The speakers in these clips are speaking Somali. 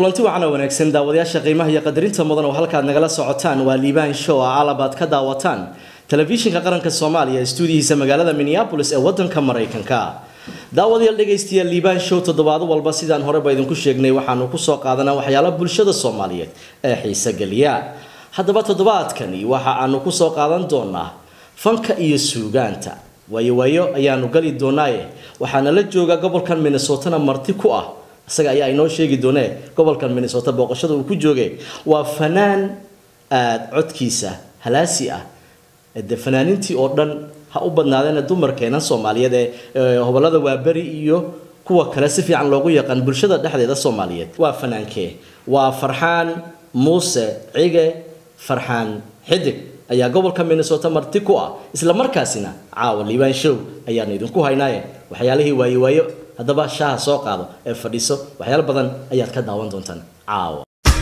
kulanti wacan oo wanaagsan daawadayaasha qiimaha iyo qadarinta mudan oo halkaad nagala socotaan waa liibaan show a alabaad ka daawataan telefishinka qaranka soomaaliya stuudiyihiisa magaalada minneapolis ee wadanka maraykanka daawadayaal dhegaystayaal liibaan show toddobaado walba sidaan horeba idinku sheegnay waxaanu kusoo qaadanaa waxyaala bulshada soomaaliyeed ee xiise geliya haddaba toddobaadkani waxa aanu kusoo qaadan doonaa fanka iyo suugaanta waayo waayo ayaanu gali doonaaye waxaana la jooga gobolkan minnesotana marti ku ah isaga ayaa inoo sheegi doonee gobolkan minnesota booqashada uu ku jooge waa fanaan aada codkiisa halaasi ah de fanaanintii oo dhan ha u badnaadeen dumarkeena soomaaliyeed ee hobolada waaberi iyo kuwa kale si fiican loogu yaqaan bulshada dhexdeeda soomaaliyeed waa fanaankee waa farxaan muuse cige farxaan xidig ayaa gobolka minnesota marti ku ah isla markaasina caawa liibaan show ayaanu idinku haynaaye waxyaalihii waayo waayo haddaba shaaha soo qaado ee fadhiiso waxyaalo badan ayaad ka daawan doontaan caawa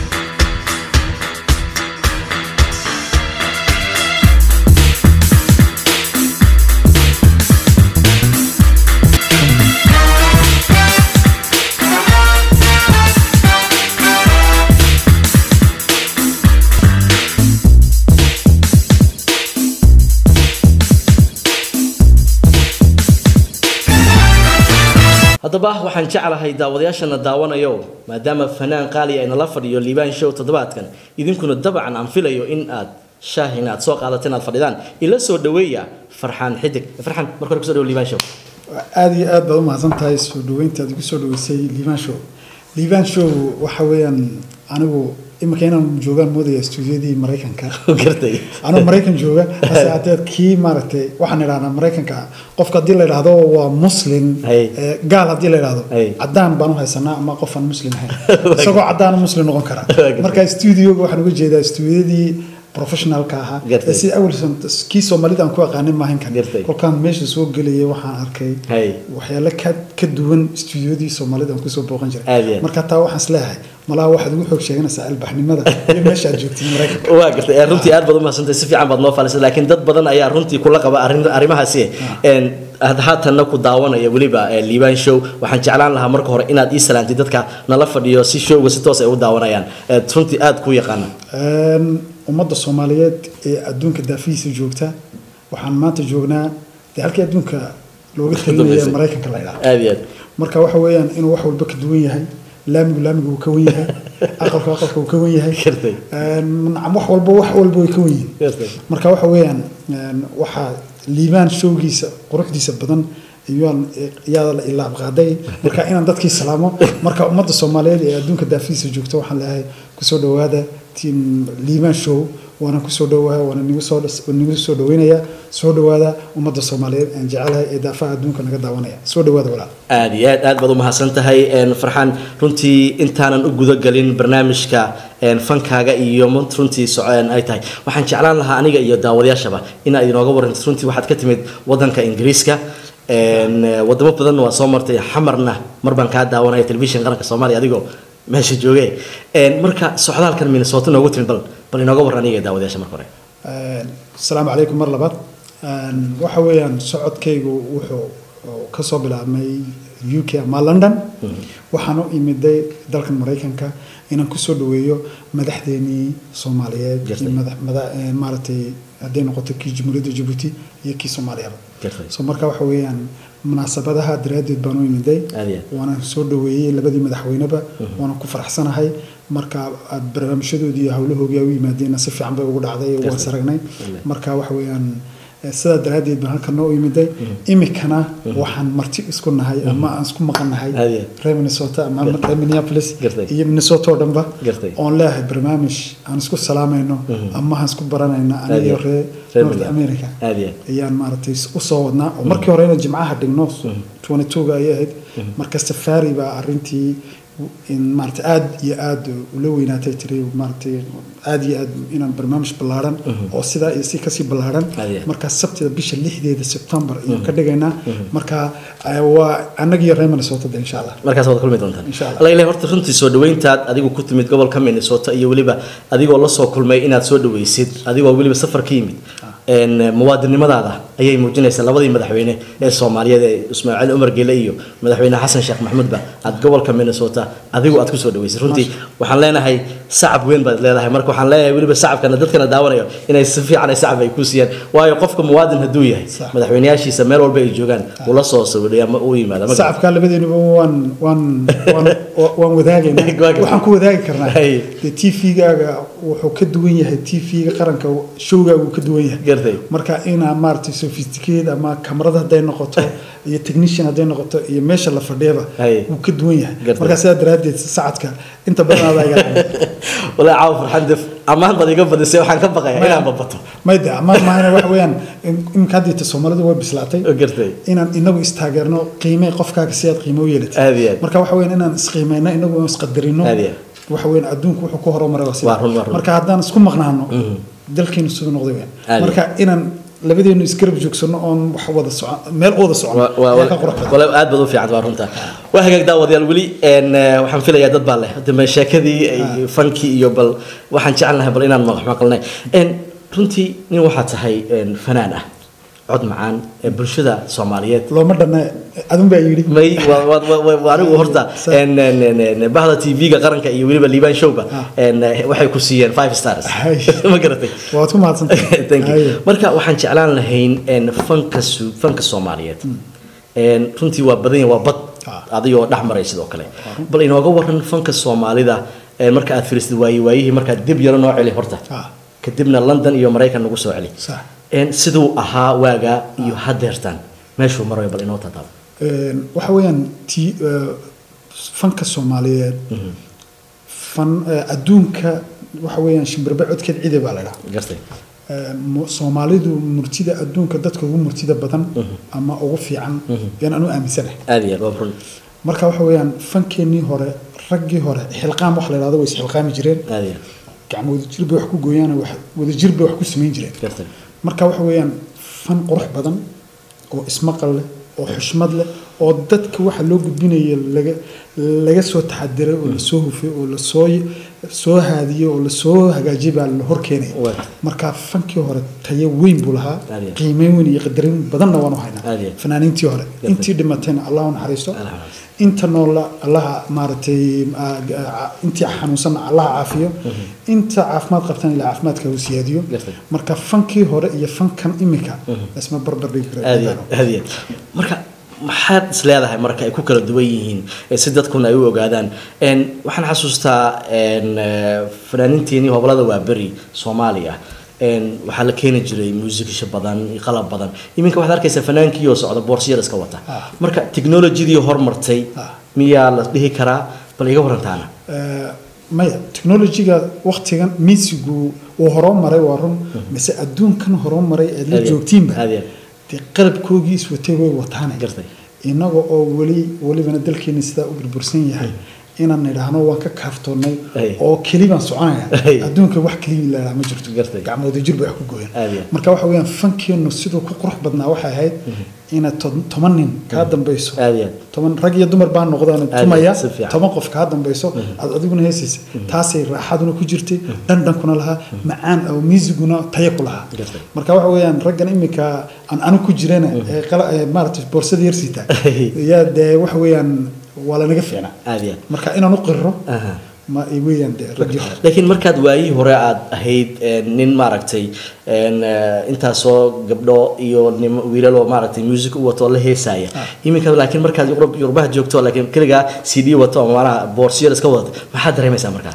haddaba waxaan jeclahay daawadayaashana daawanayo maadaama fanaan qaali aynala fadhiyo liibaan show toddobaadkan idinkuna dabcan aan filayo in aad shaah in aad soo qaadateen aad fadhidaan ila soo dhaweeya farxaan xidig farxaan marka hore kusoo dhawo liibaan show aada iyo aad baad u mahadsan tahay soo dhaweynta aad igu soo dhaweysay liibaan show liibaan show waxa weeyaan anigu imika inaan joogaan moodaya stuudiyadii maraykanka gartay anuu maraykan jooga hase haddee kii maaragtay waxaan idhahnaa maraykanka qofka haddii la idhaahdo waa muslim Hay. ee, gaal haddii la idhaahdo Hay. cadaan baan u haysanaa ama qof aan muslim ahayn isagoo cadaan muslim noqon kara Waa marka stuudioga waxaan uga jeedaa stuudiyadii professionalka ahaa Gartay. ee sida awalsan kii soomaalida aan ku aqaanin maahan kan Gartay. kolkaan meesha soo gelayay waxaan arkay Hay. waxyaalo ka ka duwan stuudiyadii soomaalida aan kusoo booqan Aad iyo jiray aad. marka taa waxaan isleeyahay malaha waxaad ugu xoog sheeganaysaa albaxnimada iyo meesha aad joogtid maraykanka waa gartay ee, runtii aad baad u mahadsantahay si fiican baad noo faalisay laakiin dad badan ayaa runtii kula qaba arrin- arrimahaasi een had haatanna ku daawanaya weliba ee, liibaan show waxaan jeclaan lahaa marka hore inaad ii salaantid dadka nala fadhiyo si showga si toos ay u daawanayaan ee, runtii aad ku yaqaana Een, ummadda soomaaliyeed ee adduunka daafihiisa joogta waxaan maanta joognaa dee halkii adduunka looga talinaya dambeysay. maraykanka la idhaha aad iyo aad marka waxa weeyaan inuu wax walba ka duwan yahay laamigu laamigu uu ka wan yahay aqalku aqalka uu ka wan yahay Gartay. Een, nacam wax walba wax walba way ka wan yihiin Gartay. marka waxa weeyaan een, waxaa liibaan showgiisa quruxdiisa badan iyaan iyaa la ilaab qaaday marka inaan dadkii salaamo marka ummadda soomaaliyeed ee adduunka daafihiisa joogta waxaan leeyahay kusoo dhawaada team liibaan show waana kusoo dhawaa waana nigu soo nigu soo dhaweynaya soo dhawaada ummadda soomaaliyeed aan jecelahay ee daafaha adduunka naga daawanaya soo dhawaada walaal aad iyo aad aad baad u mahadsan tahay een, farxaan runtii intaanan u gudagelin barnaamijka een, fankaaga iyo mont runtii soceen ay tahay waxaan jeclaan lahaa aniga iyo daawadayaashaba inaad inooga warrantid runtii waxaad ka timid wadanka ingiriiska een, eh, wadamo badanna waa soo martay xamarna mar baan kaa daawanaya telefishin qaranka soomaaliya adigoo meesha jooge Een, marka socdaalkan minnesota noogu timid bal bal inooga warran aniga iyo daawadayaasha marka hore Een, asalaamu calaykum mar labaad Een, waxa weeyaan socodkaygu wuxuu ka soo bilaabmay u k ama london waxaan u imiday dalkan maraykanka inaan kusoo dhaweeyo madaxdeenii soomaaliyeed Gartay. iyo madax- mada- ee, maaragtay hadday noqoto kii jamhuuriyadda jabuuti iyo kii soomaaliyaba Gartay. so marka waxa weeyaan munaasabadaha daraaddeed baan u imiday Aad iyo aad. waana soo dhaweeyey labadii madaxweyneba waana ku faraxsanahay marka aad barnaamijyadoodii iyo howlahoogii ay u yimaadeenna si fiican bay ugu dhacday waan Gartay. saragnay Wallaahi. marka waxa weeyaan eh, sidaa daraaddeed baan halkan noo imiday imikana waxaan marti isku nahay ama aan isku maqan nahay Aad iyo aad. reer minnesota ama reer minneapolis Gartay. iyo minnesota oo dhanba Gartay. oon leeyahay barnaamij aan isku salaamayno ama aan isku baranayno Aad iyo aniyo aad. reer Reer north Minneapolis. america Aad iyo aad. ayaan maaragtay usoo wadnaa oo markii hore ina jimcaha dhigno 22ga ayay ahayd marka safari baa arrintii in maaragtay aad iyo aad ula weynaatay tiri maaragtay aad iyo aad inaan barnaamij ballaaran oo sidaa iyo si kasii ballaaran Aad iyo aad. marka sabtida bisha lixdeeda september ayaan ka dhigaynaa marka eh, waa annagiyo reer minnesota de insha allah markaas waad kulmi doontaan Insha Allah. alla ilahay horta runtii soo dhaweyntaad adigu ku timid gobolka minnesota iyo weliba adigoo la soo kulmay inaad soo dhaweysid adigoo weliba safar ka yimid een, muwaadinimadaada ayay muujinaysaa labadii madaxweyne ee soomaaliyeed ee ismaaciil cumar gele iyo madaxweyne xasan sheekh maxamuudba aad gobolka minnesota adigu aad kusoo dhaweysay runtii waxaan leenahay sacab weyn baad leedahay marka waxaan leeyahay weliba sacabkana dadkana daawanayo inay si fiican ay sacab ay ku siiyaan waayo qofka muwaadin hadduu yahay Sax. madaxweyneyaashiisa meel walba ay joogaan ula soo sawidhay ama u yimaada ma sacabka labadeenuba waan waan waan waan wadaagaynaa Waa gartay. waxaan ku wadaagi karnaa Hay. dee tvgaaga wuxuu ka duwan yahay tvga qaranka showgaaga uu ka duwan yahay gartay marka inaa maaragtay sophisticated ama kamarada hadday noqoto iyo technician hadday noqoto iyo meesha la fadhiyaba Hay. wuu ka duwan yahay Gartay. marka sidaa daraaddeed sacadka inta badan adaa iga walaa caawa farxan def ammaan baad iga badisay waxaan ka baqayaa inaan babato mayda ama maahana waxa weeyaan in- iminka haddii soomaalidu way bislaatay oo gartay inaan inagu istaageerno qiime qofkaaga si aad qiimo u yeelatay aad iyo aad marka waxa weeyaan inaan isqiimeyno inagu aan isqadarino Aad iyo waxa weeyaan adduunku wuxuu ku horumaray waa Waa run, waa run. marka haddaan isku maqnaano dalkeenu siduu noqday weyn Aad iyo marka inaan labadeenu isgarab joogsano oon wax wada socon meel u wada socon Waa- waa- ayaa ka qurux badan wala aad baad u fiican waa runta waa hagaag daawadayaal weli een, eh, waxaan filayaa dad baa leh dambe sheekadii iyo fankii iyo bal waxaan jecelnahay bal inaan maqal maqalnay een runtii nin waxaa tahay een, fanaan ah cod macaan ee bulshada soomaaliyeed looma dhanna adun baa yidhi may waa- waa- waa- waa- waa anigu horta Sa- een, een, een, een, bahda tv-ga qaranka iyo weliba liibaan showga Ah. een, eh, waxay ku siiyeen five stars Hay. ma garatay waad ku mahadsantahay Thank you. Haye. marka waxaan jeclaan lahayn een, fanka su- fanka soomaaliyeed een, runtii waa badan yahay waa bad Ah. adigoo dhex maray sidoo kale bal inooga waran fanka soomaalida een, marka aad firisid waaye waayihii markaad dib yaro noo celi horta Ah, kadibna london iyo maraykan nagu soo celi sax een, siduu ahaa waagaa iyo hadeertaan meeshuu marayo bal inoo tataabo Een, waxa weeyaan ti eh, fanka soomaaliyeed fan eh, adduunka waxa weeyaan shimbirbe codkeed cide baa la dhaha gartay Een, mu- soomaalidu murtida adduunka dadka ugu murtida badan ama ugu fiican yaan anu aaminsanahay aad iyo aad waa run marka waxa weeyaan fankeenii hore raggii hore xilqaam wax la yidhahdo way isxilqaami jireen aad iyo aad gacmo wadajir bay wax ku gooyaan wax wadajir bay wax ku samayn jireen gartay marka waxa weeyaan fan qurux badan oo ismaqal leh oo xushmad leh oo dadka waxa loo gudbinaya laga laga soo taxadiray oo lasoo hufay oo lasoo soo haadiyey oo lasoo hagaajiyay baa la hor keenaya Waa. marka fankii hore tayo weyn buu lahaa Aad iyo. qiimeyn weyn iyo qadarin badanna waanu haynaa Aad iyo. fanaaniintii hore intii dhimatayna allah u naxariisto Allah ha naxariisto. inta noola allaha maaragtay ah, ah, intii xanuunsanna allaha caafiyo inta caafimaad qabtana ilaa caafimaadka uu siyaadiyo Gartay. marka fankii hore iyo fankan imika isma barbar dhigi kara aad iyo aad, aad iyo aad. marka maxaad is leedahay marka ay ku kala duwan yihiin eh, si dadkuna ay u ogaadaan Een, waxaan xasuustaa een, eh, fanaaniinteenii hobolada waa beri soomaaliya Een, waxaa la keeni jiray muusikisha badan iyo qalab badan iminka waxaad arkaysaa fanaankii oo socda boorsiyar iska wata Ah. marka technologydii hormartay Ah. miyaa la dhihi karaa bal iga warantaana Eh, maya technologyga waktigan miisigu uu horumaray waa run mise adduunkan horumaray eed la Aad iyo- joogtiinba aad iyo- dee qalabkoogii iswatay way wataane Gartay. inaga oo weli welibana dalkeeni sidaa u burbursan yahay inaan nidhaahno waan ka kaaftoonnay Ay. oo keli baan soconaya Ay. adduunka wax keliya lahaa ma jirto Gartay. gacmooda jir bay wax ku gooyaan Aad iyo- marka waxa weeyaan fankeenu siduu ku qurux badnaa waxay ahayd inaad to- toban nin kaa dambayso aad iyo aad. toban rag iyo dumar baa noqdaan Aad tumaya si fiican. toban qof kaa dambayso aad adiguna heesaysa taasay raaxaduna ku jirtay dhandhankuna lahaa macaan oo miisiguna tayo ku lahaa Gartay. marka waxa weeyaan raggan imika aan anu ku jirana ee qala- ee maaragtay boorsada yarsiita yaa dee waxa weeyaan waa lanaga fiicnaa aad iyo aad. marka inaan u qirro Aha. ma ay weeyaan dee raggii hore laakiin markaad waayihii hore aad ahayd een, nin maaragtay een, eh, intaasoo gabdho iyo nim wiilal oo maaragtay music u wato oo la heesaya iminka laakiin markaad Yurub- yurubaha joogto laakiin keligaa c d wato ama maanaha boorsiyada iska wadato maxaad dareemaysaa markaa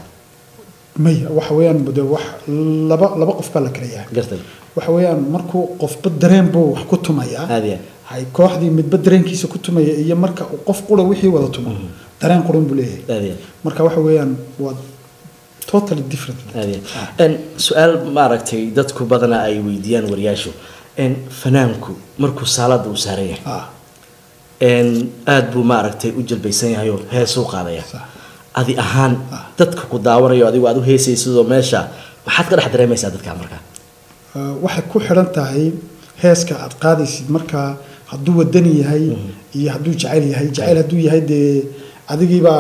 maya waxa weeyaan de wax laba laba qof baa la kala yahay gartay waxa weeyaan markuu qofba dareen buu wax ku tumayaa aad iyo hay kooxdii midba dareenkiisa ku tumaya iyo marka uu qof qura wixii wada tumo dareen quran buu leeyahay aad iyo marka waxa weeyaan waa totally different aad iyo een su-aal maaragtay dadku badana ay weydiiyaan wariyaashu een fanaanku markuu saalada uu saaran yahay ah een aad buu maaragtay u jalbaysan yahay oo heesuu qaadaya sax adi ahaan Ah. dadka ku daawanayo adigu aad u heesaysidoo meesha maxaad ka dhex dareemaysaa dadka markaa Ah, waxay ku xidhan tahay heeska aad qaadaysid marka hadduu wadani yahay iyo hadduu jacayl yahay jacayl hadduu yahay dee adigii baa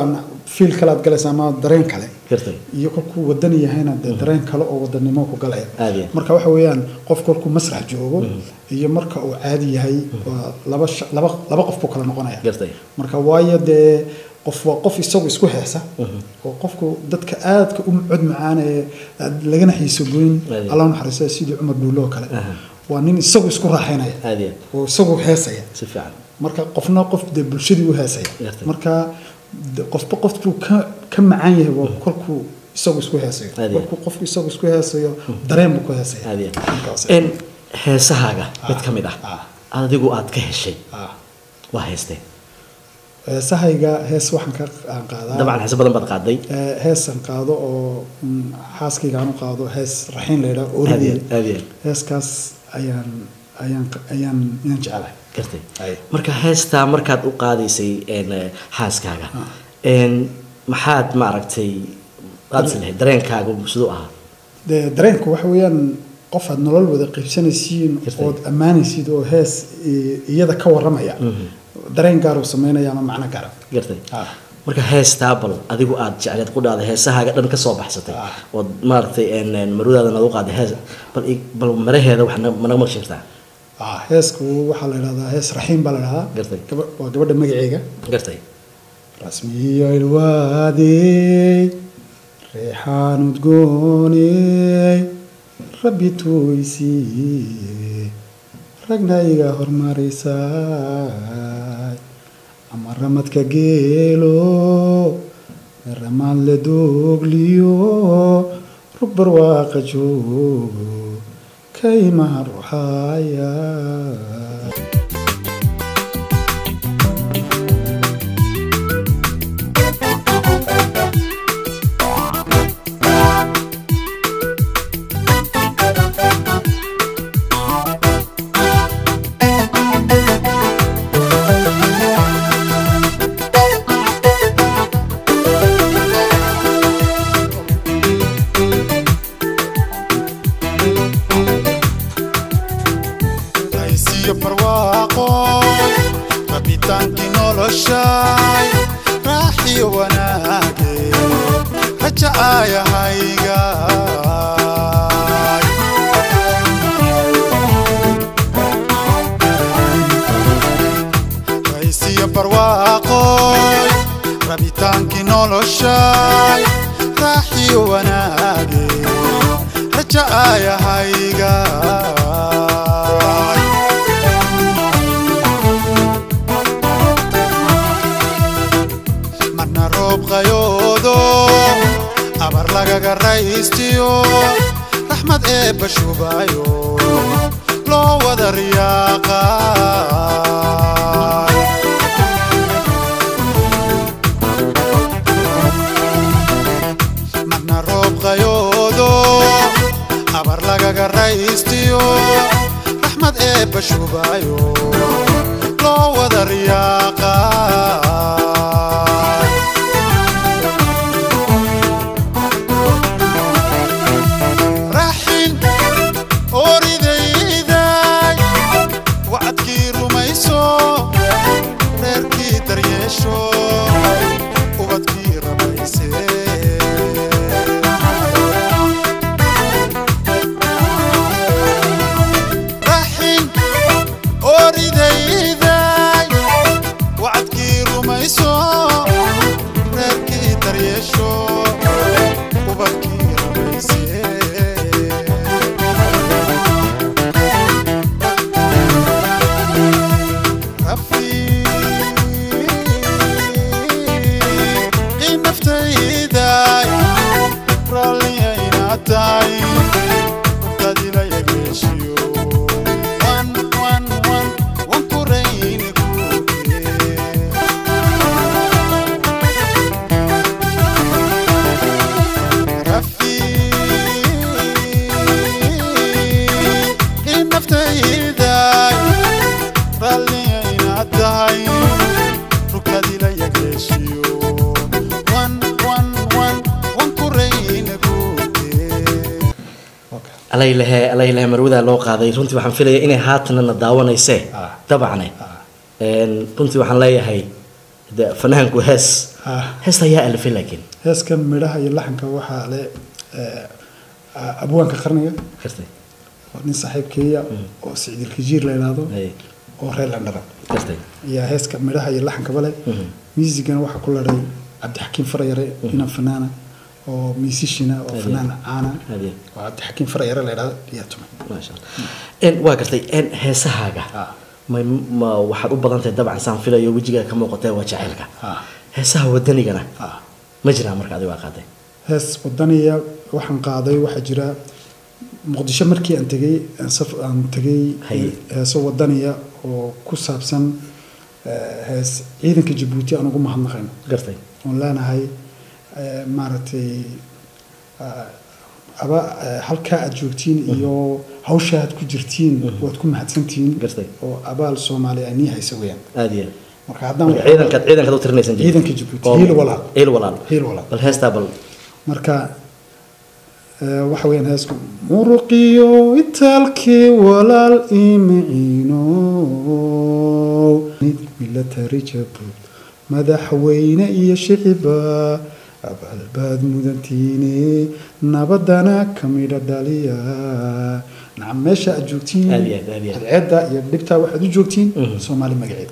fiil kale aad galaysa ama dareen kale gartay iyo kolkuu wadan yahayna dee dareen kale oo wadanimo ku galaya Aad iyo aad. marka waxa weeyaan qof kolkuu masrax joogo iyo marka uu caadi yahay waa laba sha- laba laba qof buu kala noqonaya gartay marka waayo dee qof waa qof isagu isku heesa oo qofku dadka aadka u cod macaan ee aad lagana xiiso goyn Aad. allah naxariista sidii cumar dhuulo oo kale Aha. waa nin isagu isku raaxaynaya aad iyo oo isagu heesaya si fiican marka qofna qof dee bulshadii u heesaya Gartay. marka de- qofba qof buu ka ka macaan yahay waa kolkuu isagu isku heesayo Aad iyo. kolkuu qofku isagu isku heesayo dareen buu ku heesaya aad iyo Markaas. en heesahaaga mid ka mid ah ah. adigu aad ka heshay Ah. waa heestee heesahayga hees waxaan ka aan qaadaa dabcan heese badan baad qaaday Ee, heesaan qaado oo mm, xaaskayga aan u qaado hees raxiin la yidhaha aad iyo oorideed aad iyo heeskaas ayaan ayaan ayaan ayaan jecelahay gartay Ay. marka heestaa markaad u qaadaysay en, eh, xaaskaaga en, maxaad maaragtay aad is lahayd dareenkaagu siduu ahaa dee dareenku waxa weeyaan qof aad nolol wada qaybsanaysiin Gartay. ood ammaanaysid oo hees i- iyada ka warramaya dareen gaar uu samaynaya ama macno gaara gartay Ah. marka heestaa bal adigu aad jecleed ku dhahday heesahaaga dhan ka soo baxsatay Ah. ood maaragtay en, en, marwadaada nagu qaaday hees bal i- bal maraheeda wax na- ma naga maqli jirtaa Ah, heesku waxaa la yidhahdaa hees raxiim baa la yidhahdaa Gartay. Gaba- waa gabadha magaceega gartay rasmiyo ilwaadey reexaan udgooney rabbi tuuysiiye ragna iga hormarisaay ama ramadka geelo ramaan la doogliyo rug barwaaqa joogo kaymaha ruxaaya haysiyo barwaaqoy rabitaankii noloshay raaxiyo wanaage rajacaayahayga haysiyo barwaaqoy rabitaankii noloshay raaxiyo wanaage rajacaayahayga marna roob qayoodo abar lagaga raystiyo raxmad eebba shubayo loo wada riyaaqay marna roob qayoodo abar lagaga raystiyo raxmad eebba shubayo loo wada riyaaqay raxin oridayday wacadkii rumayso reerkii daryeesho ubadkii rabayse raxin oridayday wacadkii rumayso reerkii daryeesho ubadkii rabayse rafiiqi naftayday raalliyaynatay dadila yageeshiyo wan wan wan wan kurayni kuge rafiiqi naftayday raalliyaynaa tahay rukadila yageeshiyo wan wan wan wan kurayna kuge alaylehe alaylehe marwadaa loo qaaday runtii waxaan filaya inay haatanna na daawanaysee Ah. dabacne Ah. En, runtii waxaan leeyahay de fanaanku hees Ah. heesta ayaa alifay laakiin heeskan midhaha iyo laxanka waxaa le eh, abwaanka qarniga gartay oo nin saaxiibkeeya oo sicdil kajiir la yidhaahdo Hay. oo reer landhara gartay ayaa heeska midhaha iyo laxankaba leh miisigana waxaa ku ladhay cabdixakiim farayare inan fanaana oo miisishina oo Hadiya. fanaan caana Hadiya. oo cabdixakiim farayare la yidhaahdo ayaa tumay maasha allah En, waa gartay En, heesahaaga Ah. ma ma waxaad u badan tahay dabcan saan filayo wejigaa ka muuqatee waa jacaylka Ah. heesaha wadanigana Ah. ma jiraan marka adigo aa qaaday hees wadaniya waxaan qaaday waxaa jira muqdisho markii aan tegey aan saf- aan tegey Haye. heeso wadaniya oo ku saabsan eh, hees ciidanka jabuuti aan ugu mahadnaqayno gartay oon leenahay eh, maaragtay ah, aba eh, halkaa aad joogtiin iyo hawsha aad ku jirtiin waad ku mahadsantihiin Gartay. oo abaal soomaali ay nii haysa weyaan aada iyo marka haddaan marka ciidankaad ciidankaad u tirinaysan jirtay? Ciidanka Djibouti, Oo- hiil walaal. hiil walaal Hiil walaal. bal heestaa bal marka eh, waxa weeyaan heesku muruqiyo itaalkii walaal imiciino milatari jabuud madaxweyne iyo shiciba abaalbaad mudantiine nabadana ka midha dhaliya nacam meesha aad joogtiin Aad iyo aad, aad iyo aad. cadceedda iyo dhibtaa waxaad u joogtiin soomaali magaceed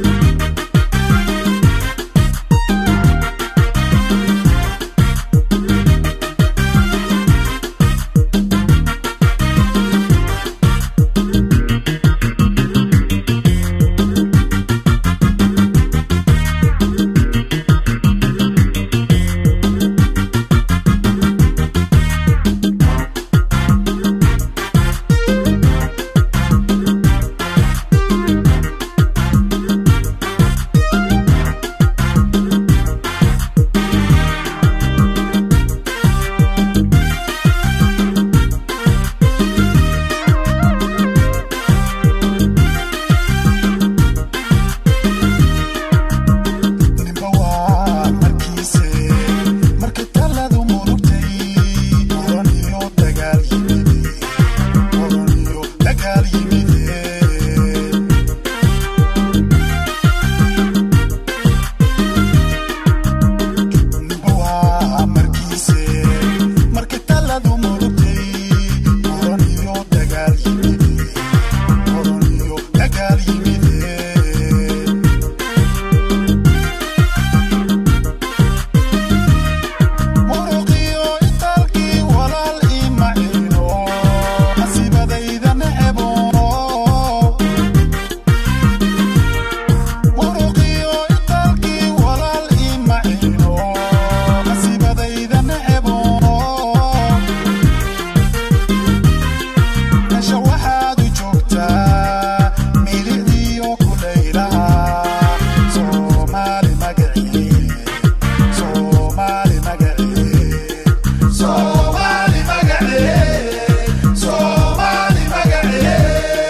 nimba waa markiise marka taladu murugtay oran iyo dagaal yimide oran iyo dagaal yimide nimba waa markiise marka taladu murugtay oran iyo dagaal yimide oran iyo dagaal yimide muruqiyo itaalkii walaal imaciino nasiibadayda necebo muruqiyo itaalkii walaal imaciino nasiibadayda necebo meesha waxaad u joogtaa milicdiyo kulaylaha soomaali magacii Somali magacee Somali magacee Somali magacee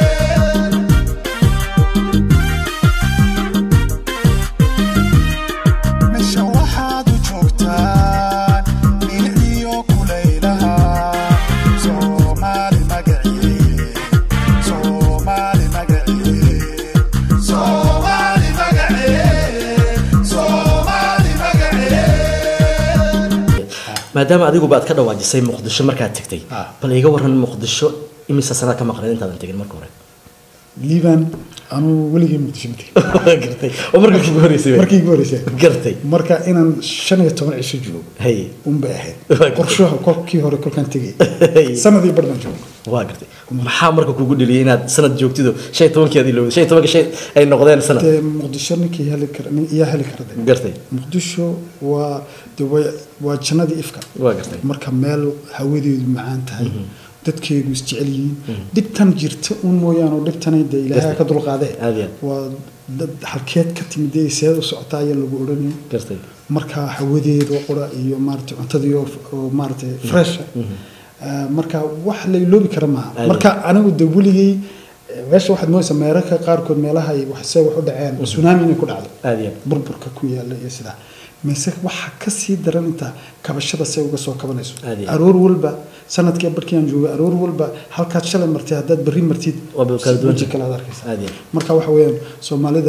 meesha waxaad u joogtaan milicdiyo kulaylaha Somali magacee Somali magacee Somali magacee Somali magacee maadaama adiguba aad ka dhawaajisay muqdisho markaad tegtay Ah. bal iga waran muqdisho imisa sanaad ka maqnayd intaadan tegin marka hore liibaan anuu weligii muqdisho ma tegin gartay oo marka kugu horeysay wey. markii igu horeysay gartay marka inaan shan iyo toban cisho joogo hay unbay ahayd Waa qorshaha kolkii hore kolkaan tegay Hey. sanadii bar baan joogo waa gartay maxaa marka kugu dheliyay inaad sanad joogtido shan iyo tobankii aad ilowday shan iyo tobanka shay ay noqdeen sanad dee muqdisho ninkii heli kara nin iyaa heli kara de gartay muqdisho waa de waa waa jannadii ifka waa gartay marka meel hawadeedu macaan tahay dadkeedu isjecel yihiin dhibtan jirta un mooyaane oo dhibtanay dee ilaahay ka dulqaadee Aad iyo aad. waa dad halkeed ka timid dee seed u socotaa ayaa lagu odhanayay gartay marka hawadeedu qura iyo maaragtay cuntadii oo oo maaragtay fresh marka wax la iloobi kara maaha Aad. marka anigu de weligay eh, meesha waxaad moodaysaa meerarka qaarkood meelaha ay wax se wax u dhaceen tsunami inay ku dhacdo aad iyo aad. burburka ku yaala iyo sidaa mise waxa ka sii daran intaa kabashada say uga soo kabanayso Aad iyo aad. aroor walba sanadkii barkii aan joogay aroor walba halkaad shalay martay haddaad berri martid Waa kala duwan weji tahay. kale aad arkaysaa Aad iyo aad. marka waxa weeyaan soomaalida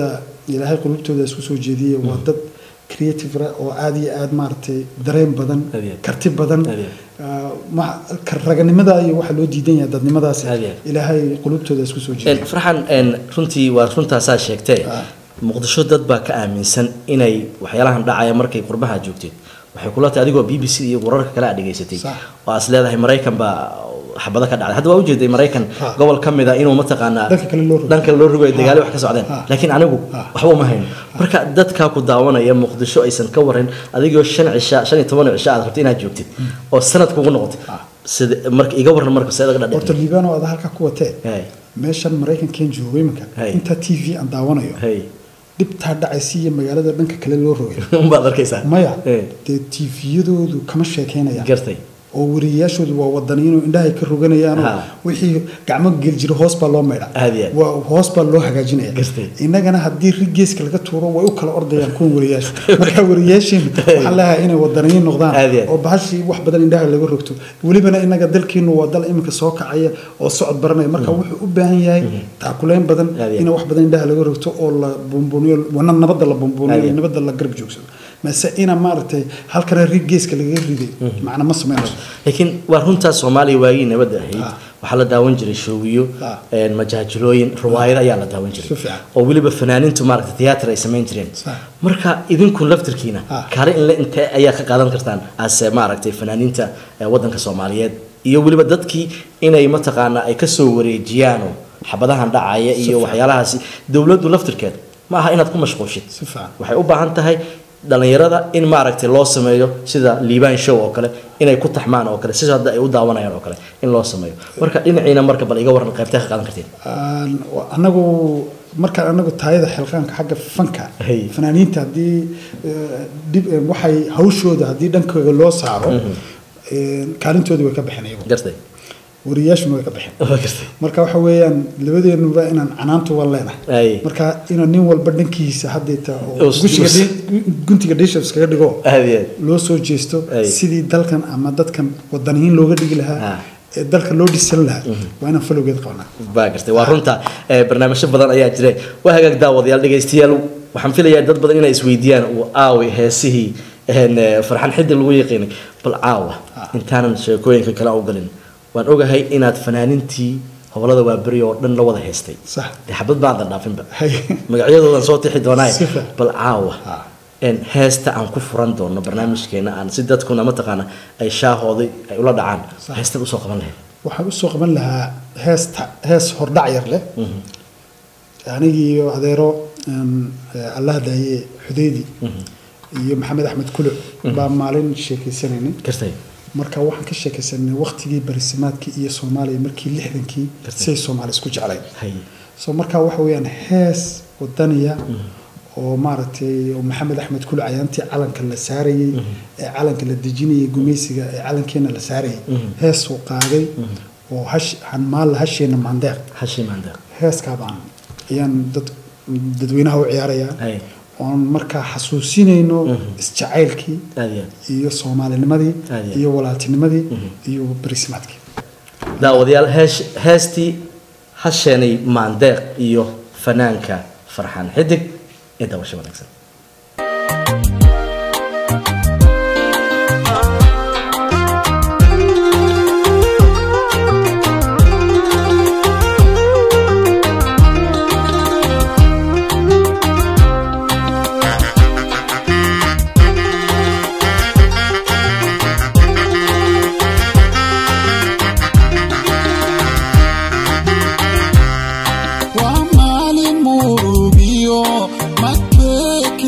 ilaahay qulubtooda isku soo jeediyey waa dad creative ra- oo aad iyo aad maaragtay dareen badan Aad iyo aad. karti badan Aad iyo ah, ma- ka- raganimada iyo waxa loo diidan yahay dadnimadaas Aad iyo aad. ilaahay qulubtooda isku soo jeediyey farxan een, runtii waa runtaasaa sheegtee Ah. muqdisho dad baa ka aaminsan inay waxyaalahan dhacaya markay qurbaha joogteed waxay kula tahay adigoo b b c iyo wararka kale aad dhegaysatay Sax. oo aas leedahay maraykan baa xabado ka dhacday hadda waa ujeeday maraykan Ah. gobol ka mid a inuu mataqaanaa Dhanka kale loo rogo. dhanka loo rogayo dagaali wax ka socdeen Ah. laakiin anigu Ah. waxba uma hayno marka dadkaa ku daawanaya muqdisho aysan ka waran adigoo shan cisha shan iyo toban cisha aad rabtay inaad joogtid oo sanad kugu noqotay Ah. sida marka iga waran marka seeda ga horta dhadhe liibano aad halka ku watee Hey. meeshan maraykankan joogo iminka Hey. inta t v aan daawanayo hey dhibtaa dhacaysa iyo magaalada dhanka kale loo rogay unbaad arkaysaa maya Hey. dee tviyadoodu kama sheekeynayaan gartay oo wariyayaashoodu waa wadaniyiinoo indhahay ka roganayaanoo Ha. wixii gacmo gel jira hoos baa loo maydha Aad iyo aad. waa hoos baa loo hagaajinaya Gartay. innagana haddii rig geeska laga tuuro way u kala ordayaan kuwan wariyayaashu marka wariyayaashiin waxaan leeyahay inay wadaniyiin noqdaan Aad iyo aad. oo bahashii wax badan indhaha laga rogto welibana innaga dalkeenu waa dal iminka soo kacaya oo socod baranaya marka wuxuu u baahan yahay taakuleyn badan Aad iyo aad. in wax badan indhaha laga rogto oo la buunbuuniyo wana nabadda la Aad buunbuuniyo iyo aad. nabadda la garab joogsado mase ina maaragtay halkana rig geeska lagaga riday macna ma sameynayso laakiin waa runtaa soomaaliya waagii nabadda ahayd Ah. waxaa la daawan jiray shoogiyo Ah. een, majaajilooyin riwaayado ayaa la daawan jiray Si fiican. oo weliba fanaaniintu maaragta tiyaatar ay samayn jireen Sax. marka idinku laftirkiina Ah. kaale in la intee ayaa ka qaadan kartaan ase maaragtay fanaaniinta ee waddanka soomaaliyeed iyo weliba dadkii inay mataqaanaa ay kasoo wareejiyaanoo xabadahan dhacaya iyo fiican. waxyaalahaasi dowladdu laftirkeed ma aha inaad ku mashquushid Si fiican. waxay u baahan tahay dhalinyarada in maaragtay loo sameeyo sida liibaan show oo kale inay ku taxmaan oo kale sida hadda ay u daawanayaan oo kale in loo sameeyo marka dhinaciina marka bal iga waran qaybtee ka qaadan kartiin Aan- anagu markaan anagu taayada xilqaanka xagga fanka Hey. fanaaniinta haddii eh, dib eh, waxay hawshooda haddii dhankooda loo saaro eh, kaalintooda way ka baxeen iyagu gartay wariyayaashuna way ka baxeen waa gartay marka waxa weeyaan labadeenuba inaan canaantu waa leenahay ay marka inaan nin walba dhankiisa haddeeta oo Us- gushiga us- dhi- guntiga dhisha iskaga dhigo aad iyo aad loo soo jeesto Ay. sidii dalkan ama dadkan wadaniyiin looga dhigi lahaa Ah. ee dalka loo dhisan lahaa waa inaan falowgeed qabanaa baa gartay waa runta ee, barnaamijyo badan ayaa jira waa hagaag daawadayaal dhegaystayaal waxaan filayaa dad badan inay isweydiiyaan uu aawi heesihii een, ee, farxan xiddi lagu yaqiinay bal caawa intaanan sheekooyinka kale u galin waan ogahay inaad fanaanintii hobolada waaberi oo dhan la wada heestay sax dee xabad baadan dhaafinba hay magacyadoodan soo tixi doonaaye Si fiican. bal caawa Ah. een, heesta aan ku furan doono barnaamijkeena aan si dadkuna mataqaana ay shaahooday ay ula dhacaan Sax. heestaad usoo qaban lahayd waxaan usoo qaban lahaa heesta hees hordhac yar leh anigii iyo adeero een, eh, allah daaye xudeydi iyo maxamed axmed kuluc baa maalin sheekeysanaynay gartay marka waxaan ka sheekeysanay waqtigii barisimaadkii iyo soomaaliya markii lixdankii Gartay. siday soomaali isku jeclayn hay so marka waxa weeyaan hees wadaniya oo maaragtay oo maxamed axmed kuluc ayaantii calanka la saarayey ee calanka la dejinayay gumaysiga ee calankeena la saarayay heesuu qaaday oo hash hanmaalla hasheena maandeeq hashi maandeeq heeskaa baan ayaan dad dadweynaha u ciyaarayaa hay oon markaa xasuusinayno isjacaylkii aad iyo aad iyo soomaalinimadii Aad iyo aad. iyo walaaltinimadii iyo barisimaadkii daawadayaal heesh heestii hasheenay maandeeq iyo fanaanka farxaan xidig ee daawasho wanaagsan waa maalin murugiyo madbee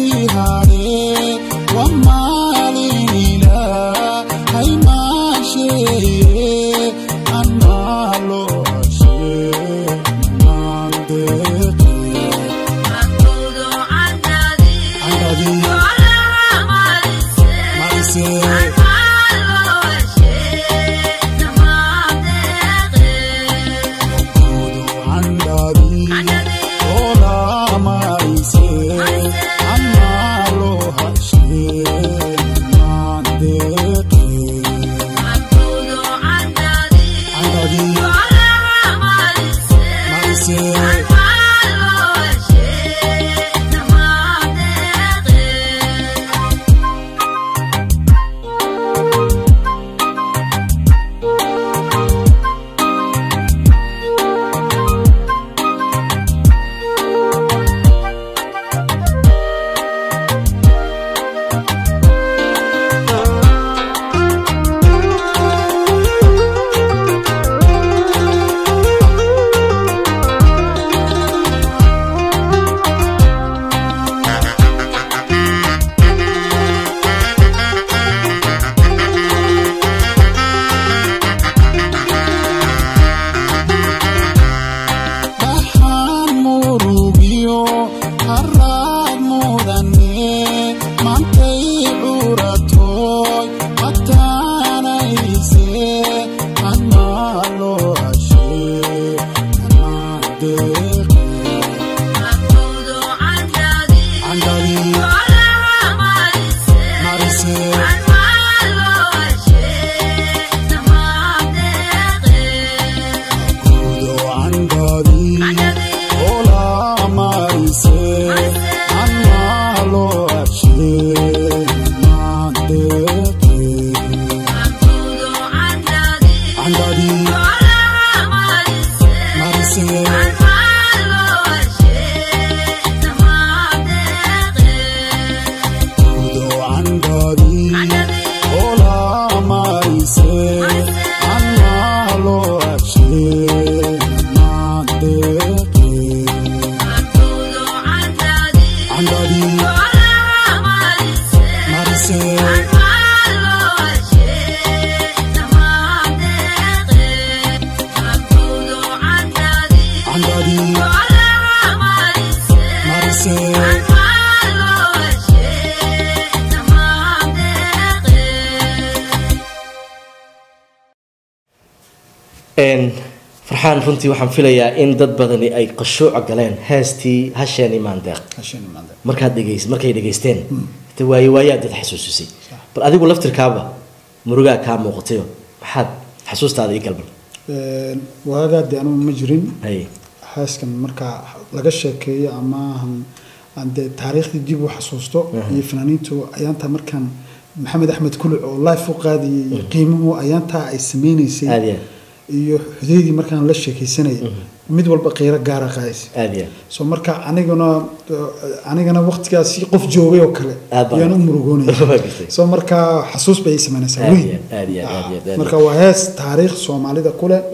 farxaan runtii waxaan filayaa in dad badani ay qashuuca galeen heestii hasheen imaandeeq Hasheen imaandeeq. markaad dhegeys markay dhegeysteen te waaye waayaad dad xasuusisay bal adigu laftirkaaba murugaa kaa muuqatayo maxaad xasuustaada ii galban Een, waagaa dee anugu ma jirin hay xaaskan markaa laga sheekeeyo ama aan- aan dee taariikhdii dib u xasuusto iyo fanaaniintu ayaantaa markaan maxamed axmed kuluc oo life u qaadiyey iyo qiimuhu ayaantaa ay sameynaysay aad iyo iyo xudeydii markaan la sheekaysanayay mid walba qiiro gaara qaadaysa aad iyo so marka aniguna anigana waqtigaasi qof joogay oo kale Aad baa- ayaan u murugoonaya Waa gartay. so marka xasuus bay ii samaynaysaa Aad weyn iyo aad iyo aad iyo aad iyo. marka waa hees taariikh soomaalida ku leh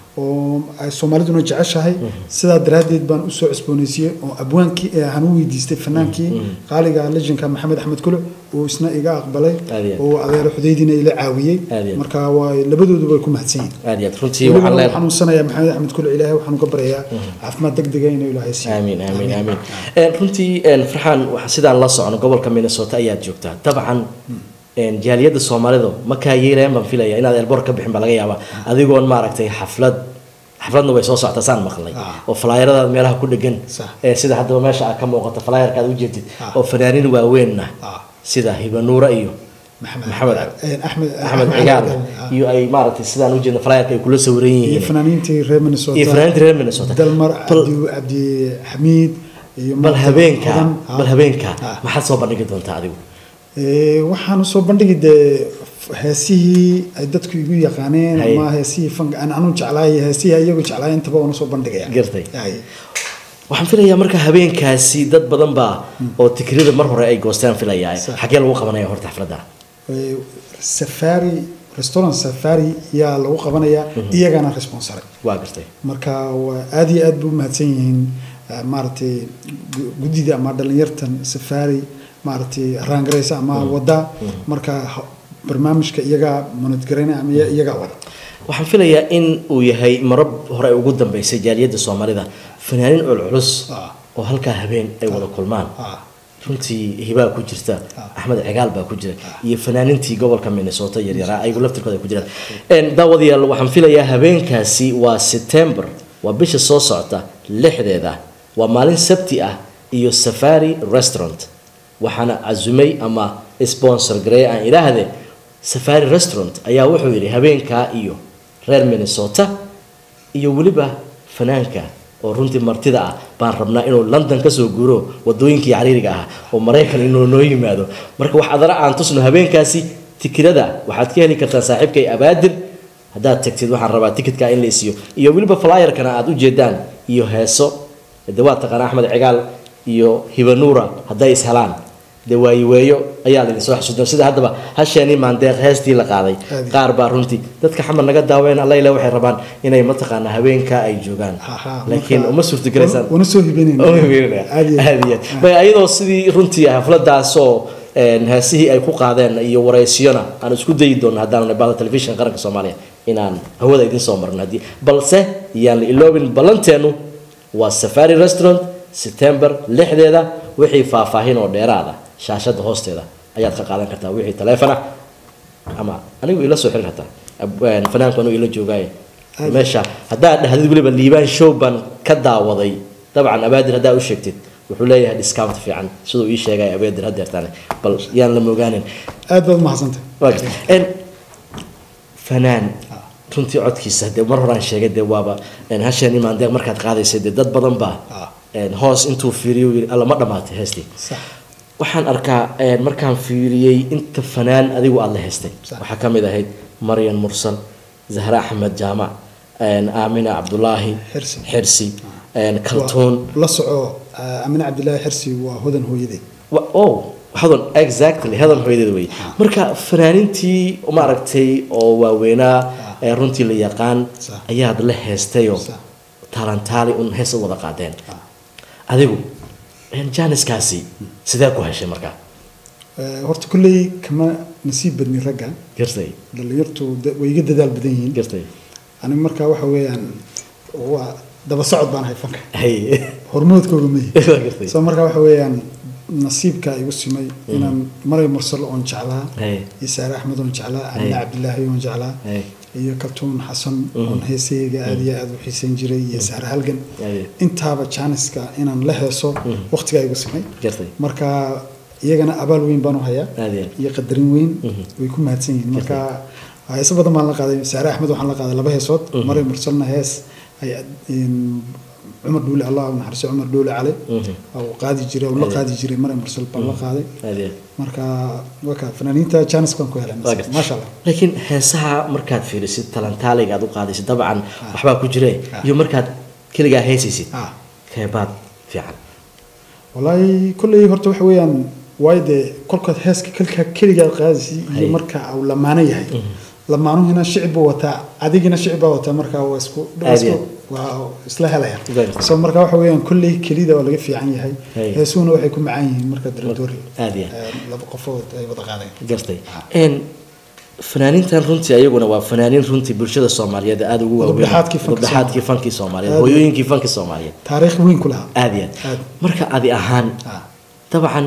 oo ay soomaaliduna jeceshahay sidaa daraaddeed baan usoo cusboonaysiiyey oo abwaankii ee aan u weydiistay fanaankii qaaliga lejanka maxamed axmed kuluc uu isna iga aqbalay Aad iyo aad. oo adeero xudeydiina ila caawiyey Aad iyo aad. marka waa labadoodu way ku mahadsan yihiin aad iyo aad runtii weliba waxaan waan leedahay xanuunsanayaa maxamed axmed kuluc ilaahay waxaan uga baryayaa caafimaad degdega inuu ilaahay siiyo amiin amiin amiin Een, runtii een, farxaan waxa- sidaan la socono gobolka minnesota ayaad joogtaa dabcan een, jaaliyadda soomaalidu ma kaa yeelayaan baan filaya inaad elbor ka bixin baa laga yaabaa adigoon maaragtay xaflad xafladna way soo socotaa saan maqlay Ah. oo flyeradaad meelaha ku dhegan Sax. ee sida haddaba meesha aad ka muuqato flyerka aad ujeedid Ah. oo fanaaniin waaweynna Ah. sida hibanuura iyo maxamed maxamed Een, axmed axmed cigaal ah. iyo ay maaragtay sidaan ujeedna flyerka ay kula sawiran iyo yihiin fanaaniintii reer minnesota iyo fanaaniinta reer minnesota dalmar Bal- cabdi cabdi xamiid iyo bal maaragtay habeenka hodan. Ah. bal habeenka Ah. maxaad soo bandhigi doontaa adigu Ee, waxaan usoo bandhigi dee heesihii ay dadku igu yaqaaneen Hay. ama heesihii fanka aan anu jeclaay heesihii ayagu jeclaay intaba waan usoo bandhigaya Gartay. Hay. waxaan filayaa marka habeenkaasi dad badan baa oo tikrida mar hore ay goosteen filayaa Sax. xagee lagu qabanaya horta xafladda Ee, safari restaurant safari yaa lagu qabanayaa iyagana responsare waa gartay marka waa aad iyo aad buu umahadsan yihiin eh, maaragtay gu- guddida ama dhalinyartan safari maaragtay raangareysa ama wada marka ha- barnaamijka iyagaa monodgaraynaya ama iya- iyagaa wada waxaan filayaa in uu yahay marab hore ugu dambeysay jaaliyadda soomaalida fanaaniin culculus Ah. oo halkaa habeen ay wada kulmaan Ah. runtii hibaa ku jirta axmed cigaal baa ku jira iyo fanaaniintii gobolka minnesota yaryaraa ayagu laftirkooda ay ku jiraan Een, daawadayaal waxaan filayaa habeenkaasi waa september waa bisha soo socota lixdeeda waa maalin sabti ah iyo safari restaurant waxaana casumay ama sponsor gareey aan idhaahde safari restaurant ayaa wuxuu yidhi habeenkaa iyo reer minnesota iyo weliba fanaanka oo runtii martida ah baan rabnaa inuu london kasoo guuro wadooyinkii cariiriga ah oo maraykan inuu noo yimaado marka wax adana aan tusno habeenkaasi tikirada waxaad ka heli kartaa saaxiibkay abaadir haddaad tagtid waxaan rabaa tikitka in la isiyo iyo weliba flyerkana aad ujeedaan iyo heeso de waa taqaana axmed cigaal iyo hibanuura hadday is helaan dee waayiweeyo ayaa laydin soo xasuudan sida haddaba hasheeni maandeeq heestii la qaaday Aadi. qaar baa runtii dadka xamar naga daaweyn alla ilaa waxay rabaan inay mataqaanaa habeenka ay joogaan Aha, laakiin marka- uma suurtagelaysaan wana soo hibeynayna Aad iyo aad. bay ayadoo sidii runtii xafladaasoo een, heesihii ay ku qaadeen iyo wareysiyona aan isku dayi doono haddaan nabada telefishin qaranka soomaaliya inaan hawada idin soo marno haddii balse yaan la iloobin ballanteenu waa safari restaurant september lixdeeda wixii faahfaahin oo dheeraada shaashada hoosteeda ayaad ka qaadan kartaa wixii taleefon ah ama anigu ila soo xiri kartaa Ab- een, fanaanku anigu ila joogaaye Aad. meesha haddaad dhahdid weliba liibaan show baan ka daawaday dabcan abaadir haddaa u sheegtid wuxuu leeyahay discount fiican siduu ii sheegay abaadir haddeertaane bal yaan la moogaanin aad baad umahadsantay waa gartay En, fanaan runtii codkiisa dee mar horaan sheegay dee waaba en, hasheen imaan deeq markaad qaadaysay dee dad badan baa Ah. en, hoos intuu fiiriyo yiri alla ma dhammaatay heestii sax waxaan arkaa een, markaan fiiriyey inta fanaan adigu aada la haystay Sax. waxaa ka mid ahayd maryan mursal zahra axmed jaamac een, aamina cabdulaahi Xirsi. xirsi een, kaltuun Waa- la soco ah, amine cabdilaahi xirsi waa hodan hooyaday Wa- oh hadan exactly hadan hooyadeed wey marka fanaaniintii maaragtay oo waaweynaa ee runtii la yaqaan Sax. ayaad la heestayoo Sax. taalantaali un hees u wada qaadeen adigu een, jaaniskaasi sidee ku heshay markaa Eh, horta kulley kama nasiib badni ragga gartay dhalinyartu da- way iga dadaal badan yihiin gartay aniga markaa waxa weeyaan waa daba socod baan ahay fanka hay hormoodkooga mayi Waa gartay soo markaa waxa weeyaan nasiibka igu simay inaan maray mursal oon jeclaa hay iyo saare axmed oon jeclaa Hey. amine cabdilaahi oon jeclaa hay iyo kaltuun xasan oon heesayga aad iyo aad u xiisayn jiray iyo saare halgan Aye. intaaba jaaniska inaan la heeso waqtigaa igu simay gartay marka iyagana abaal weyn baan u hayaa aad iyo aad iyo qadarin weyn way ku mahadsan yihiin marka heeso badan baan la qaaday saare axmed waxaan la qaaday laba heesood maray mursalna hees ay in cumar dhuule allah u naxariiso cumar dhuule cali uu qaadi jiray uu la qaadi jiray maray mursal baan la qaaday aad iyo aad marka waka fanaaniinta janis baan ku helay Waa gartay. maasha allah laakiin heesaha markaad fiirisid talantaaliga aad u qaadaysid dabcan waxbaa ku jire iyo markaad keligaa heesaysid Ah. keebaad fiican wallaahi kolley horta waxa weeyaan waayo dee kolkaad heeska kalkaa keligaa qaadaysi Hay. iyo marka uu lamaano yahay lamaanuhina shicib buu wataa adigina shicib baa wataa marka waa isku waa Aad iyo isku- waa isla helaya Garta. so marka waxa weeyaan kolley kelida waa laga fiican yahay Hay. heesuhuna waxay ku macaan yihiin marka daradoori aad iyo aad laba qofood ay wada qaadeen gartay een fanaaniintan runtii ayaguna waa fanaaniin runtii bulshada soomaaliyeed aada ugu waaweyn Udubdhaxaadkii fankii Udubdhaxaadkii fankii soomaaliyeed Aad iyo- hooyooyinkii fankii soomaaliyeed taariikh weyn ku lahaa aad iyo aad Aad. marka adi ahaan Ah. dabcan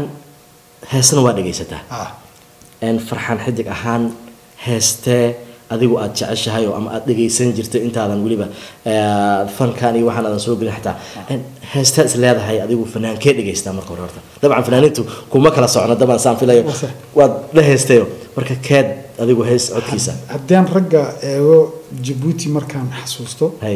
heesna waa dhegaysataa ah een farxaan xidig ahaan heestee adigu aad jeceshahay oo ama aad dhegaysan jirtay intaadan weliba eh, fankan iyo waxaan aadan soo gelin xataa een heestaa is leedahay adigu fanaankee dhegaystaa marka hore horta dabcan fanaaniintu kuma kala socno dabcan saan filayo Waa sax. waad la heestayo marka keed adigu hees codkiisa haddii aan ragga eego jabuuti markaan xasuusto hay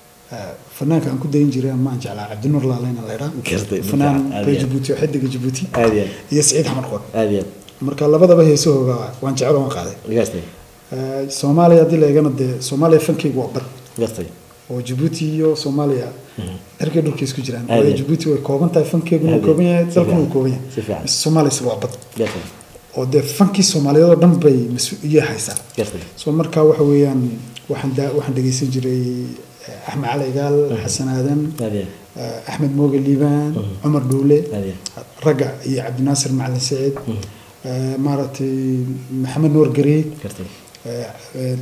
fanaanka aan ku dayin jiray maan jeclaa cabdinuur laaleyna la idhaa Gartay, fanaan aad reer iyo aad. jabuuti oo xidiga jabuuti aad iyo iyo saciid xamar qoor aad iyo marka labadaba heesahooga waan jecel waan qaaday aad gaastay Eh, soomaaliya haddii la eegana dee soomaaliya fankeygu waa bar gaastay oo jabuuti iyo soomaaliya cirkay dhulka isku jiraan Aad waayo iyo. jabuuti way kooban tahay fankeeguna Aad wuu iyo. kooban yahay Si dalkuna fiican. wuu kooban yahay Si fiican. soomaaliyas waa bad gaastay oo dee fankii soomaaliyeed oo dhan bay mas-uuliye haysaa gaastay so marka waxa weeyaan waxaan da- waxaan dhegeysan jiray eh, axmed cali igaal xasan aadan aad iyo eh, axmed mooge liibaan cumar dhuule aad iyo ragga iyo cabdinaasir macalin saciid eh, maaragtay maxamed nuur gareey gaastay eh, eh,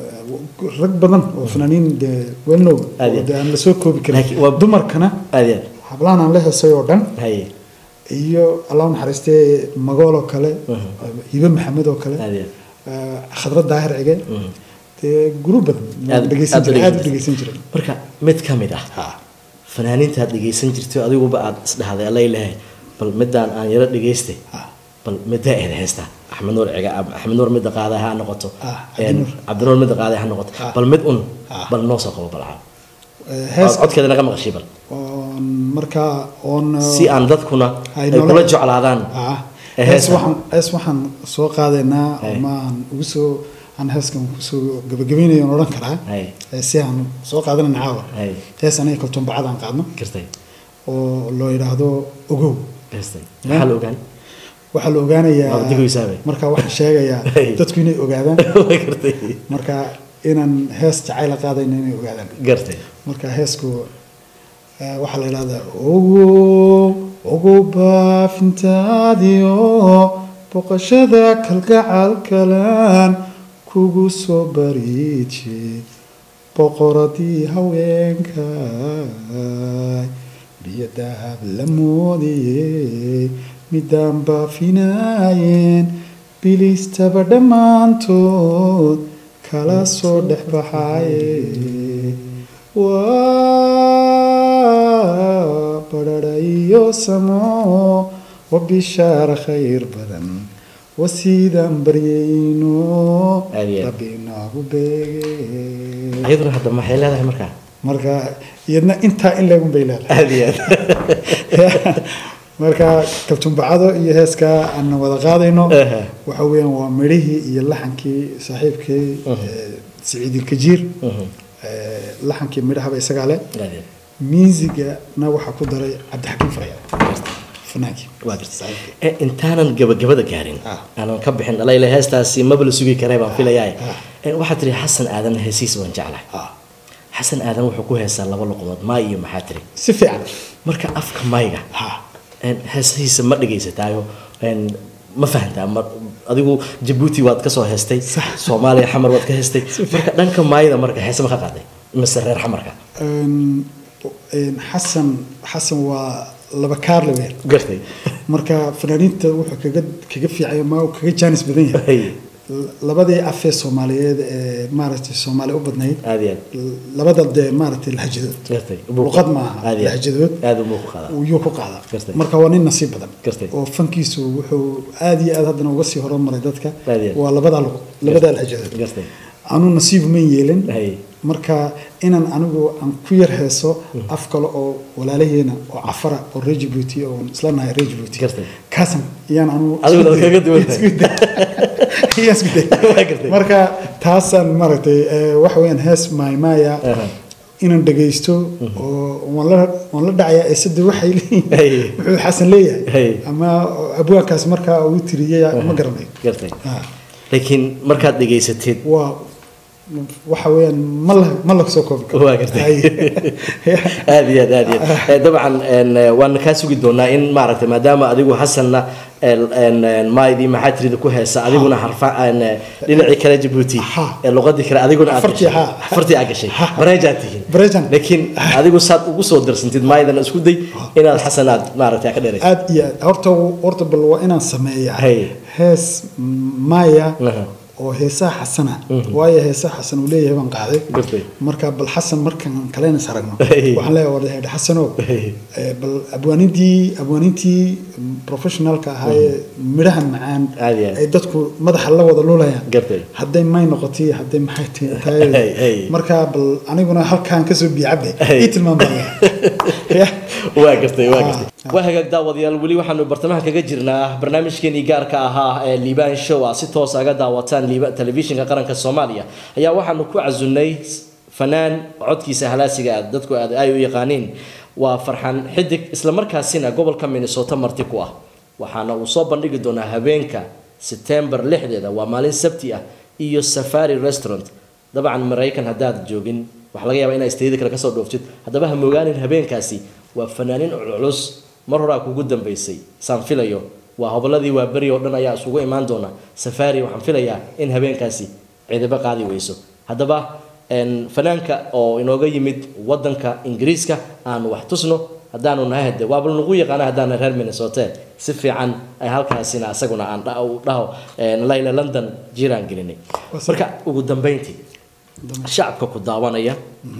rag badan oo fanaaniin dee welnow Aad iyo oo dee aan lasoo koobi karin Laakiin waa- dumarkana aad iyo hablahan aan la heesay oo dhan hay iyo allah u naxariistee magool oo kale hibe maxamed oo kale aad iyo eh, khadrad daahir cige dee guru badan Aad- dhegeysan aad u jiray aad u dhegeysan dhegeysan jiray marka mid ka mid ah fanaaniinta aad dhegaysan jirtay adiguba aad isdhahday allay lehay bal midaan aan yaro dhegaystay Ah. bal middaa eed heesta axmed nuur ciga axmed nuur midda qaaday ha noqoto Ah, een, Cabdinuur. cabdinuur midda qaaday ha noqoto Ah. bal mid un Ah. bal noo soo qabo balca Eh, hees codkeeda naga maqashay bal oon markaa oon si aan dadkuna Ay ay noola- kula jeclaadaan ah ee hees heesta. waxaan hees waxaan soo qaadaynaa Hey. ama aan ugu soo aan heeskan kusoo gabagabaynayo aan odhan karaa hay Eh, si aan soo qaadanayna caawa hay hees aniga kaltuun bacad aan qaadno gartay oo loo yidhaahdo ogow gartay maxaa la ogaan waxaa la ogaanayaa Waa digaysaabay. marka waxaan sheegayaa Hey. dadku inay ogaadaan gartay marka inaan hees jacayla qaadayna inay ogaadaan gartay marka heesku eh, waxaa la yidhahdaa ogow ogow baafintaadiyo boqoshada kalgacalkalan kugu soo bariije boqoradii haweenkay biyo dahab la moodiyey midaan baafinaayeen bilistaba dhammaantood kala soo dhex baxaaye waa badhadha iyo samo wa bishaara khayr badan wasiidaan baryayno Aad iyo aad. rabbi inoogu beege ayaduna hadda maxay leedahay markaa marka iyadna intaa in leegun bay leedahay aad iyo aad marka kabtumbacado iyo heeskaa aan wada qaadayno Aha. waxa weeyaan waa midhihii iyo laxankii saaxiibkii eh, siciid ilkajiir Mhm. eh, laxankii midhahaba isagaa leh aad iyo aad miisigana waxaa ku daray cabdixakiim faraya fanaankii waa gartay Eh, intaanan gabagabada gaarin Ah. aanan ka bixin dhalayla heestaasi maba la sugi karay baan filayaa Ah. Eh, waxaad tiri xasan aadan heesihiisa waan jeclahay Ah, xasan aadan wuxuu ku heesaa laba luqadood maay iyo maxaa tiri si fiican marka afka mayga ha een, heesihiisa ma dhegaysataayo een, ma fahantaa ma adigu jabuuti waad kasoo heestay soomaaliya xamar waad ka heestay marka dhanka maayada marka heese ma ka qaaday mise reer xamarka Een, een, xasan xasan waa laba kaarle weer gartay marka fanaaniinta wuxuu kaga kaga fiicay ma uu kaga jaanis badan yahay Hey, labadii afee soomaaliyeed ee maaragtay soomaali u badnayd aad iyo aad labada dee maaragtay lahajadood gartay luqad maaha aad iyo aad. lahajadood aad umuu ku qaadaa yuu ku qaadaa Gartay. marka waa nin nasiib badan Gartay. oo fankiisu wuxuu aad iyo aad haddana uga sii horumaray dadka Aad iyo aad. waa labadaa luq labadaa lahajadood gartay anuu nasiib man yeelin Hey. marka inaan anigu aan ku yar heeso af kale oo walaalaheena oo cafara oo reer Djibouti oo isla nahay reer Djibouti Gartay. kaasan iyaan anigu Adiguna isku day- kaga duwan tahay. isku day. Iyaan isku day. Waa gartay. marka taasaan maaragtay eh, waxa weeyaan hees maymaya Aha. inaan dhagaysto oo waan la waan la dhacayaa eesada waxay leeyihiin Hey. wuxuu xasan leeyahay Hey. ama abwaankaas markaa uu tiriyay ma garanayo gartay Ah. laakiin markaad dhegaysateed waa waxa weeyaan ma la ma la soo koobi karo waa gartay Hay. aad iyo aad aad iyo aad Eh, dabcan een, eh, waan kaa sugi doonaa in maaragtay maadaama adigu xasanna een, een, een, maydii maxaa tirida ku heesa adiguna harfa een, eh, dhinacii kale jabuuti Ha. ee luqadii kale adiguna aad Fartii, gashay. ha. fartii aad gashay bareejaad tihiin Bareejaan. laakiin adigu saad ugu soo darsantid maydana isku day inaad xasan aad maaragtay ka dheeraysa aad iyo aad horta horta bal waa inaan sameeyaa Hay. hees maya Aha. oo heesaha xasana waayo heesaha xasan uu leeyahay baan qaaday Gartay. marka bal xasan markaan kalena is aragno Hey. waxaan leeyahay war hedhe xasanow Hey. eh, bal abwaanintii abwaanintii professionalka ahaa ee midhaha macaan Aad iyo aad. ay dadku madaxa la wada lulayaan Gartay. hadday may noqotay hadday maxay Hey, tahay hey. marka bal aniguna halkaan kasoo biicabe Hey. ii tilmaam baa waa gartay waa gartay Ah. waa hagaag daawadayaal weli waxaanu bartamaha kaga jirnaa barnaamijkeenii gaarka ahaa ee liibaan show ah si toos aga daawataan liiba telefishinka qaranka soomaaliya ayaa waxaanu ku casunnay fanaan codkiisa halaasiga ah dadku aad ay u yaqaaniin waa farxan xidig islamarkaasina gobolka minnesota marti ku ah waxaana uu soo bandhigi doonaa habeenka setembar lixdeeda waa maalin sabti ah iyo safari restaurant dabcan maraykan haddaad joogin waxaa laga yaabaa inaa isteedida kale kasoo dhooftid haddaba ha mogaanin habeenkaasi waa fanaanin culculus mar horaa kugu dambaysay saan filayo waa hobolladii waa beri oo dhan ayaa isugu imaan doona safari waxaan filayaa in habeenkaasi cidiba qaadi weyso haddaba een, fanaanka oo inooga yimid wadanka ingiriiska aanu wax tusno haddaanu nahay hade waaba nagu yaqaana haddaana reer minnesota si fiican ay halkaasina asaguna aan dha- u dhaho een, layla london jiraan gelinay marka ugu dambeyntii shacabka ku daawanaya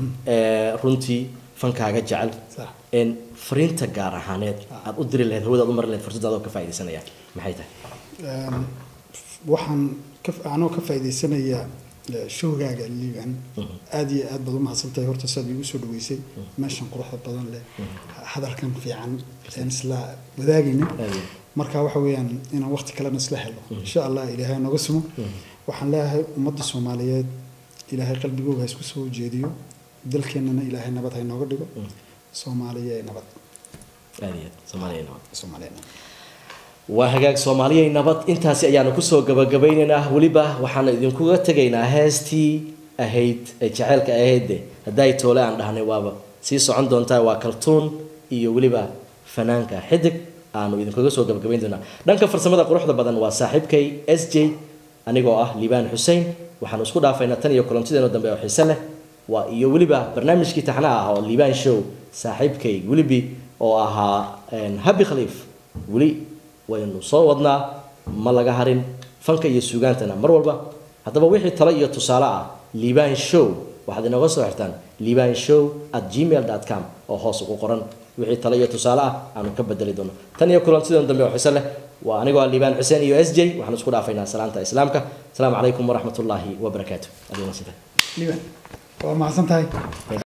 ee runtii fankaaga jecel Sax. een fariinta gaar ahaaneed aad u diri lahayd hawadaad u mari lahayd fursadaada oo ka faaidaysanaya maxay tahay Een, waxaan ka anoo ka faa'iidaysanayaa eh, showgaaga liiban aad iyo aad baad u mahadsantahay horta saad igu soo dhaweysay meeshan quruxda badan leh hadalkan fiican aan isla wadaagayna Aad iyo marka waxa weeyaan inaan waqti kalena isla helo insha allah ilaahay nooga sumo waxaan leeyahay ummadda soomaaliyeed ilaahay qalbigooga ha isku soo jeediyo dalkeennana ilaahay nabad ha inooga dhigo soomaaliya ee nabad aad iyo aad soomaaliya nabad soomaaliya nabad waa hagaag soomaaliyay nabad intaasi ayaanu kusoo gabagabaynaynaa weliba waxaanu idinkuga tegaynaa heestii ahayd ee jaceylka ahaydde hadday toole aan dhahnay waaba sii socon doontaa waa kaltuun iyo weliba fanaanka xidig aanu idinkuga soo gabagabayn doonaa dhanka farsamada quruxda badan waa saaxiibkay s j anigoo ah liibaan xussein waxaanu isku dhaafaynaa tan iyo kulantideenu dambe oo xiise leh waa iyo weliba barnaamijkii taxna ah oo liibaan show saaxiibkay welibi oo ahaa een, habi khaliif weli waynu soo wadnaa ma laga harin fanka iyo suugaantana mar walba haddaba wixii talo iyo tusaale ah liibaan show waxaad inooga soo xirtaan liibaan show at gmail com oo hoos ugu qoran wixii talo iyo tusaale ah aanu ka bedeli doono tan iyo kulantidan dambe oo xiise leh waa anigoo ah liibaan xuseen iyo s j waxaan isku dhaafaynaa salaanta islaamka asalaamu calaykum waraxmat ullaahi wabarakaatu adiga liiban waa mahadsan tahay